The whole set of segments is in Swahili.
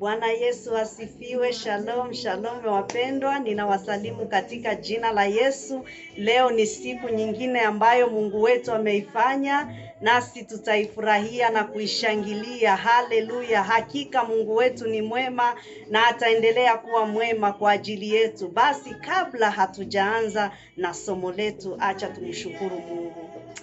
Bwana Yesu asifiwe. Shalom, shalom wapendwa, ninawasalimu katika jina la Yesu. Leo ni siku nyingine ambayo Mungu wetu ameifanya, nasi tutaifurahia na kuishangilia. Haleluya! Hakika Mungu wetu ni mwema na ataendelea kuwa mwema kwa ajili yetu. Basi kabla hatujaanza na somo letu, acha tumshukuru Mungu.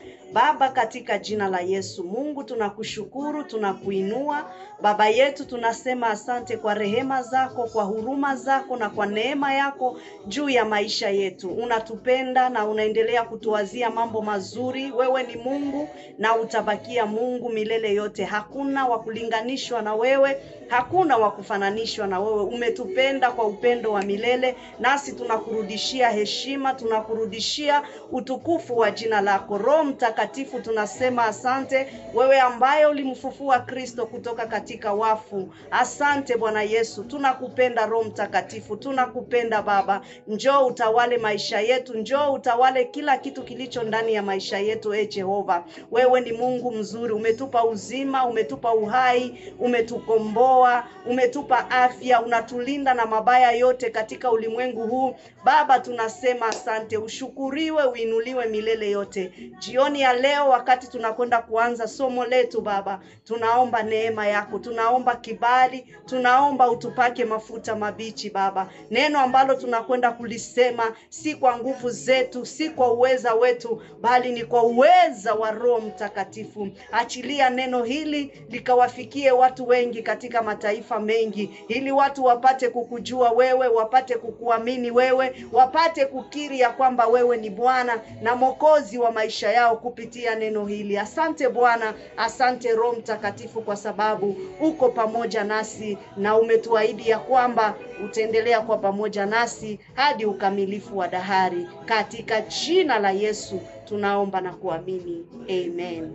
Baba, katika jina la Yesu, Mungu tunakushukuru, tunakuinua. Baba yetu, tunasema asante kwa rehema zako, kwa huruma zako na kwa neema yako juu ya maisha yetu. Unatupenda na unaendelea kutuwazia mambo mazuri. Wewe ni Mungu na utabakia Mungu milele yote. Hakuna wa kulinganishwa na wewe, hakuna wa kufananishwa na wewe. Umetupenda kwa upendo wa milele, nasi tunakurudishia heshima, tunakurudishia utukufu wa jina lako. Roho Mtakatifu, tunasema asante, wewe ambaye ulimfufua Kristo kutoka katika wafu. Asante Bwana Yesu, tunakupenda Roho Mtakatifu, tunakupenda Baba. Njoo utawale maisha yetu, njoo utawale kila kitu kilicho ndani ya maisha yetu. E Jehova, wewe ni Mungu mzuri, umetupa uzima, umetupa uhai, umetukomboa, umetupa afya, unatulinda na mabaya yote katika ulimwengu huu. Baba, tunasema asante, ushukuriwe, uinuliwe milele yote. Jioni ya leo, wakati tunakwenda kuanza somo letu, Baba, tunaomba neema yako, tunaomba kibali, tunaomba utupake mafuta mabichi Baba. Neno ambalo tunakwenda kulisema si kwa nguvu zetu, si kwa uweza wetu, bali ni kwa uweza wa Roho Mtakatifu. Achilia neno hili likawafikie watu wengi katika mataifa mengi, ili watu wapate kukujua wewe, wapate kukuamini wewe, wapate kukiri ya kwamba wewe ni Bwana na Mwokozi wa maisha yao kupitia neno hili. Asante Bwana, asante Roho Mtakatifu, kwa sababu uko pamoja nasi na umetuahidi ya kwamba utaendelea kuwa pamoja nasi hadi ukamilifu wa dahari. Katika jina la Yesu tunaomba na kuamini, amen.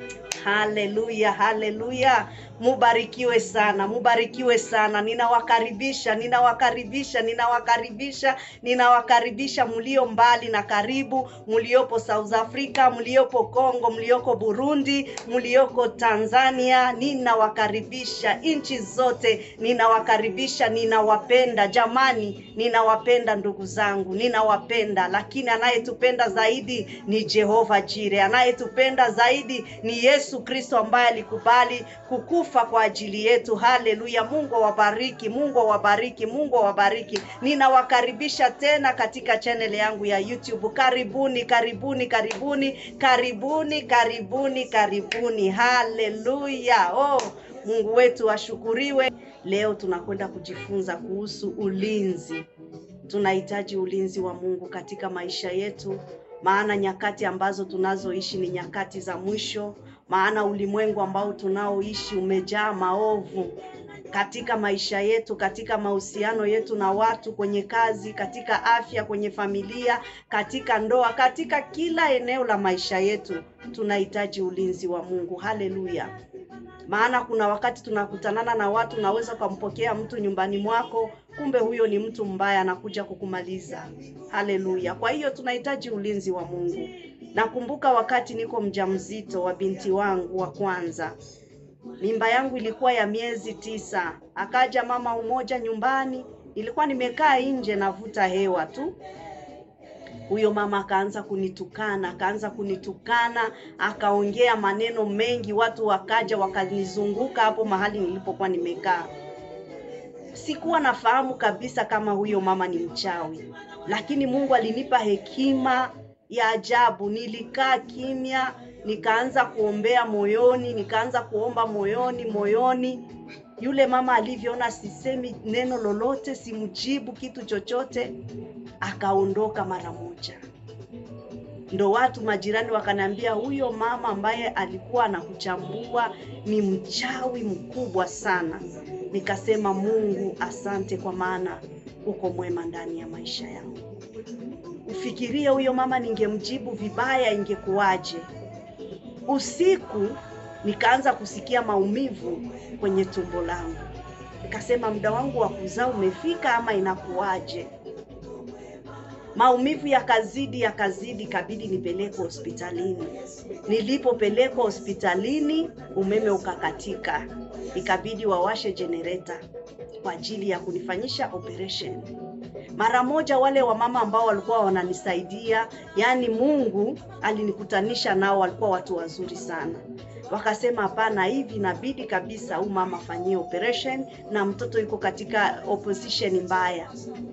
Haleluya, haleluya. Mubarikiwe sana, mubarikiwe sana. Ninawakaribisha, ninawakaribisha, ninawakaribisha, ninawakaribisha mlio mbali na karibu, mliopo South Africa, mliopo Congo, mlioko Burundi, mlioko Tanzania. Ninawakaribisha nchi zote, ninawakaribisha, ninawapenda jamani, ninawapenda ndugu zangu, ninawapenda. Lakini anayetupenda zaidi ni Jehova Jire, anayetupenda zaidi ni Yesu Kristo ambaye alikubali kukufa kwa ajili yetu. Haleluya! Mungu awabariki, Mungu awabariki, Mungu awabariki. Ninawakaribisha tena katika channel yangu ya YouTube. Karibuni, karibuni, karibuni, karibuni, karibuni, karibuni. Haleluya! Oh, Mungu wetu ashukuriwe. Leo tunakwenda kujifunza kuhusu ulinzi. Tunahitaji ulinzi wa Mungu katika maisha yetu, maana nyakati ambazo tunazoishi ni nyakati za mwisho maana ulimwengu ambao tunaoishi umejaa maovu katika maisha yetu, katika mahusiano yetu na watu, kwenye kazi, katika afya, kwenye familia, katika ndoa, katika kila eneo la maisha yetu tunahitaji ulinzi wa Mungu. Haleluya! Maana kuna wakati tunakutanana na watu, naweza ukampokea mtu nyumbani mwako, kumbe huyo ni mtu mbaya, anakuja kukumaliza. Haleluya! Kwa hiyo tunahitaji ulinzi wa Mungu. Nakumbuka wakati niko mjamzito wa binti wangu wa kwanza, mimba yangu ilikuwa ya miezi tisa. Akaja mama umoja nyumbani, ilikuwa nimekaa nje navuta hewa tu. Huyo mama akaanza kunitukana, akaanza kunitukana, akaongea maneno mengi. Watu wakaja wakanizunguka hapo mahali nilipokuwa nimekaa. Sikuwa nafahamu kabisa kama huyo mama ni mchawi, lakini Mungu alinipa hekima ya ajabu. Nilikaa kimya, nikaanza kuombea moyoni, nikaanza kuomba moyoni moyoni. Yule mama alivyoona sisemi neno lolote, simjibu kitu chochote, akaondoka mara moja. Ndo watu majirani wakaniambia, huyo mama ambaye alikuwa anakuchambua ni mchawi mkubwa sana. Nikasema, Mungu asante, kwa maana uko mwema ndani ya maisha yangu. Ufikirie huyo mama ningemjibu vibaya ingekuwaje? Usiku nikaanza kusikia maumivu kwenye tumbo langu, nikasema muda wangu wa kuzaa umefika ama inakuwaje? Maumivu yakazidi yakazidi, kabidi nipelekwe hospitalini. Nilipopelekwa hospitalini, umeme ukakatika, ikabidi wawashe generator kwa ajili ya kunifanyisha operation. Mara moja wale wamama ambao walikuwa wananisaidia, yani Mungu alinikutanisha nao, walikuwa watu wazuri sana. Wakasema hapana, hivi inabidi kabisa huyu mama afanyie operation na mtoto yuko katika opposition mbaya.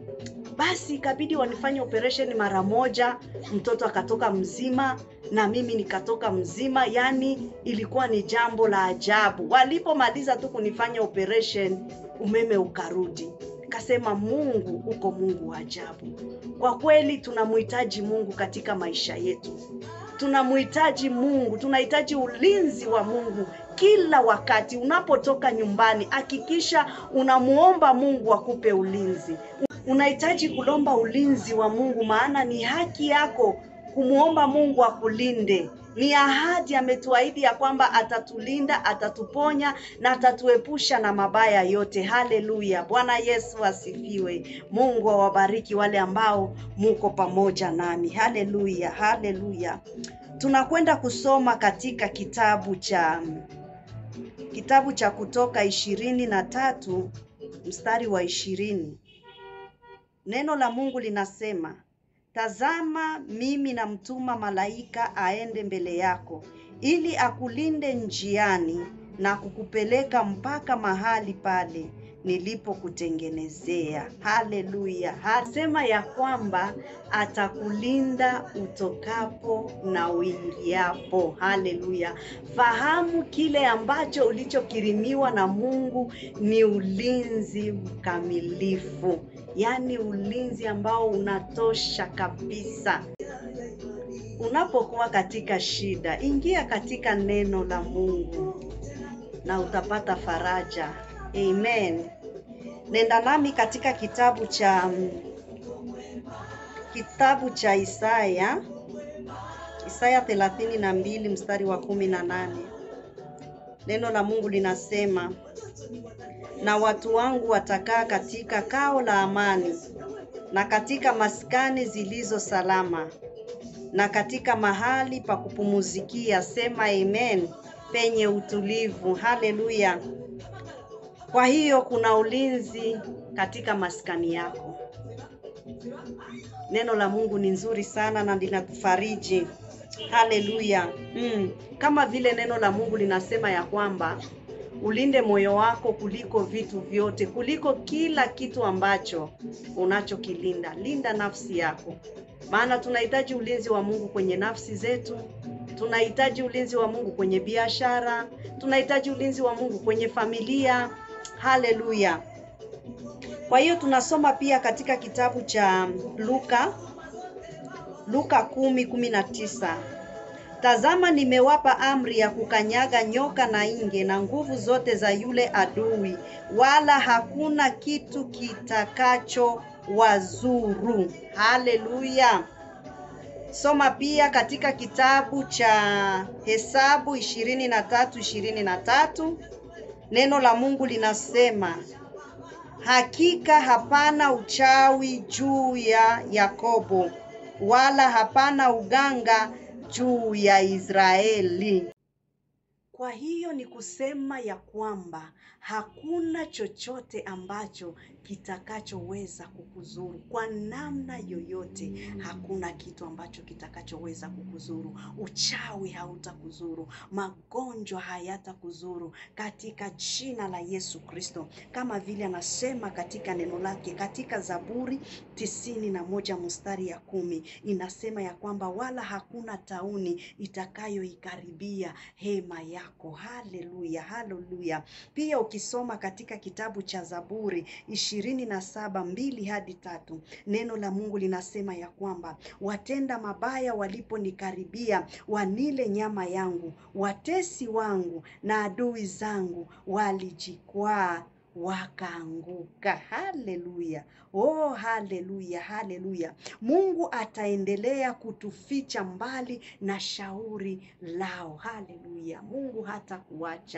Basi ikabidi wanifanye operation mara moja, mtoto akatoka mzima na mimi nikatoka mzima. Yani ilikuwa ni jambo la ajabu. Walipomaliza tu kunifanya operation, umeme ukarudi. Kasema Mungu uko Mungu wa ajabu. Kwa kweli tunamhitaji Mungu katika maisha yetu, tunamhitaji Mungu, tunahitaji ulinzi wa Mungu kila wakati. Unapotoka nyumbani, hakikisha unamuomba Mungu akupe ulinzi. Unahitaji kulomba ulinzi wa Mungu, maana ni haki yako kumuomba Mungu akulinde. Ni ahadi, ametuahidi ya kwamba atatulinda, atatuponya na atatuepusha na mabaya yote. Haleluya! Bwana Yesu asifiwe. Mungu awabariki wale ambao muko pamoja nami. Haleluya, haleluya. Tunakwenda kusoma katika kitabu cha kitabu cha Kutoka ishirini na tatu mstari wa ishirini. Neno la Mungu linasema Tazama, mimi namtuma malaika aende mbele yako, ili akulinde njiani na kukupeleka mpaka mahali pale nilipokutengenezea. Haleluya! Hasema ya kwamba atakulinda utokapo na uingiapo. Haleluya! Fahamu kile ambacho ulichokirimiwa na Mungu ni ulinzi mkamilifu, yaani ulinzi ambao unatosha kabisa. Unapokuwa katika shida, ingia katika neno la Mungu na utapata faraja. Amen. Nenda nami katika kitabu cha kitabu cha Isaya Isaya thelathini na mbili mstari wa kumi na nane. Neno la Mungu linasema, na watu wangu watakaa katika kao la amani na katika maskani zilizo salama na katika mahali pa kupumuzikia, sema amen, penye utulivu. Haleluya! Kwa hiyo kuna ulinzi katika maskani yako. Neno la Mungu ni nzuri sana na linatufariji. Haleluya! Mm. Kama vile neno la Mungu linasema ya kwamba ulinde moyo wako kuliko vitu vyote, kuliko kila kitu ambacho unachokilinda. Linda nafsi yako, maana tunahitaji ulinzi wa Mungu kwenye nafsi zetu, tunahitaji ulinzi wa Mungu kwenye biashara, tunahitaji ulinzi wa Mungu kwenye familia. Haleluya! Kwa hiyo tunasoma pia katika kitabu cha Luka Luka kumi kumi na tisa. Tazama, nimewapa amri ya kukanyaga nyoka na inge na nguvu zote za yule adui, wala hakuna kitu kitakacho wazuru. Haleluya! Soma pia katika kitabu cha Hesabu ishirini na tatu ishirini na tatu. Neno la Mungu linasema hakika hapana uchawi juu ya Yakobo, wala hapana uganga juu ya Israeli. Kwa hiyo ni kusema ya kwamba hakuna chochote ambacho kitakachoweza kukuzuru kwa namna yoyote. Hakuna kitu ambacho kitakachoweza kukuzuru. Uchawi hautakuzuru, magonjwa hayatakuzuru katika jina la Yesu Kristo, kama vile anasema katika neno lake katika Zaburi tisini na moja mstari ya kumi inasema ya kwamba wala hakuna tauni itakayoikaribia hema yako. Haleluya, haleluya. Pia ukisoma katika kitabu cha Zaburi ishirini na saba mbili hadi tatu neno la Mungu linasema ya kwamba watenda mabaya waliponikaribia, wanile nyama yangu, watesi wangu na adui zangu walijikwaa wakaanguka. Haleluya! Oh, haleluya, haleluya! Mungu ataendelea kutuficha mbali na shauri lao. Haleluya! Mungu hata kuacha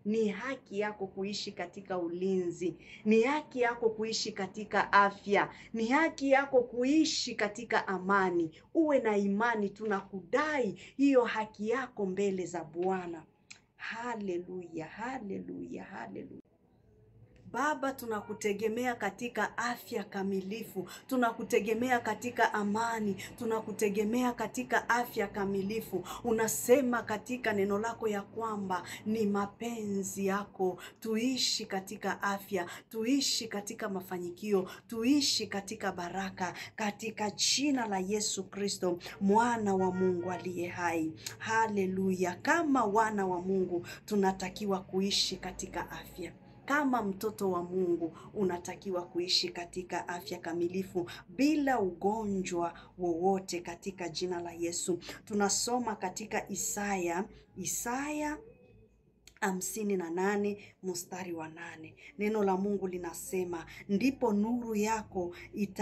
Ni haki yako kuishi katika ulinzi, ni haki yako kuishi katika afya, ni haki yako kuishi katika amani. Uwe na imani, tunakudai hiyo haki yako mbele za Bwana. Haleluya, haleluya, haleluya. Baba, tunakutegemea katika afya kamilifu, tunakutegemea katika amani, tunakutegemea katika afya kamilifu. Unasema katika neno lako ya kwamba ni mapenzi yako tuishi katika afya, tuishi katika mafanikio, tuishi katika baraka, katika jina la Yesu Kristo, mwana wa Mungu aliye hai. Haleluya! Kama wana wa Mungu tunatakiwa kuishi katika afya kama mtoto wa Mungu unatakiwa kuishi katika afya kamilifu bila ugonjwa wowote katika jina la Yesu. Tunasoma katika Isaya, Isaya hamsini na nane mstari wa nane. Neno la Mungu linasema, ndipo nuru yako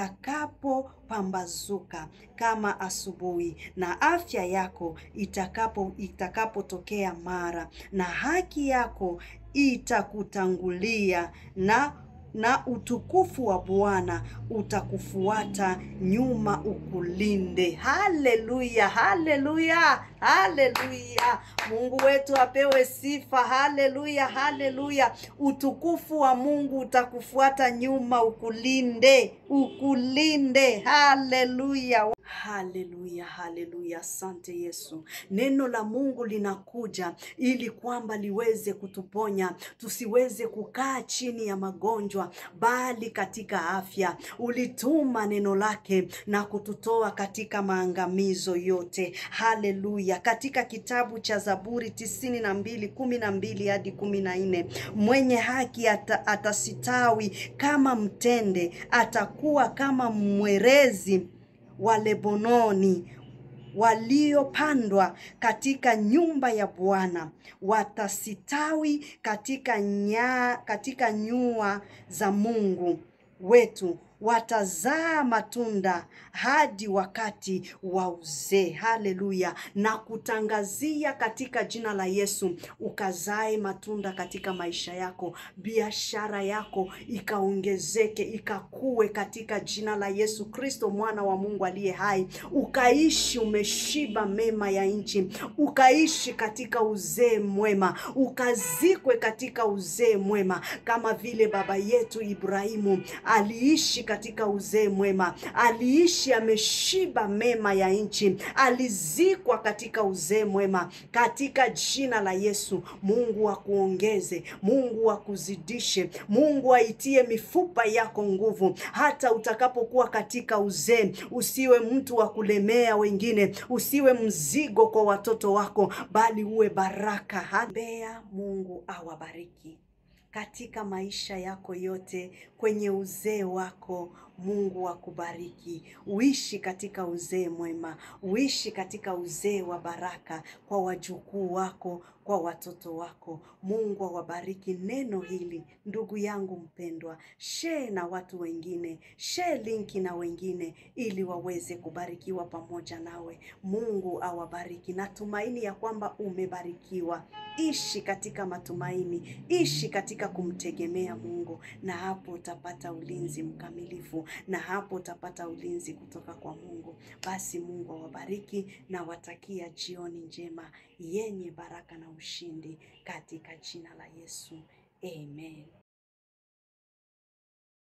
itakapopambazuka kama asubuhi, na afya yako itakapo itakapotokea mara, na haki yako itakutangulia na na utukufu wa Bwana utakufuata nyuma ukulinde. Haleluya, haleluya, haleluya! Mungu wetu apewe sifa. Haleluya, haleluya! Utukufu wa Mungu utakufuata nyuma ukulinde, ukulinde. Haleluya. Haleluya, haleluya! Asante Yesu. Neno la Mungu linakuja ili kwamba liweze kutuponya, tusiweze kukaa chini ya magonjwa, bali katika afya. Ulituma neno lake na kututoa katika maangamizo yote. Haleluya! Katika kitabu cha Zaburi tisini na mbili kumi na mbili hadi kumi na nne mwenye haki ata, atasitawi kama mtende, atakuwa kama mwerezi wa Lebanoni waliopandwa katika nyumba ya Bwana watasitawi katika nya, katika nyua za Mungu wetu watazaa matunda hadi wakati wa uzee. Haleluya! Na kutangazia katika jina la Yesu, ukazae matunda katika maisha yako, biashara yako ikaongezeke, ikakue katika jina la Yesu Kristo, mwana wa Mungu aliye hai, ukaishi umeshiba mema ya nchi, ukaishi katika uzee mwema, ukazikwe katika uzee mwema, kama vile baba yetu Ibrahimu aliishi katika uzee mwema, aliishi ameshiba mema ya nchi, alizikwa katika uzee mwema. Katika jina la Yesu, Mungu akuongeze, Mungu akuzidishe, Mungu aitie mifupa yako nguvu, hata utakapokuwa katika uzee, usiwe mtu wa kulemea wengine, usiwe mzigo kwa watoto wako, bali uwe baraka. Haleluya! Mungu awabariki katika maisha yako yote, kwenye uzee wako. Mungu akubariki, uishi katika uzee mwema, uishi katika uzee wa baraka kwa wajukuu wako, kwa watoto wako. Mungu awabariki. Neno hili ndugu yangu mpendwa, share na watu wengine, share linki na wengine, ili waweze kubarikiwa pamoja nawe. Mungu awabariki. Natumaini ya kwamba umebarikiwa. Ishi katika matumaini, ishi katika kumtegemea Mungu, na hapo utapata ulinzi mkamilifu, na hapo utapata ulinzi kutoka kwa Mungu. Basi Mungu awabariki na watakia jioni njema yenye baraka na ushindi katika jina la Yesu. Amen.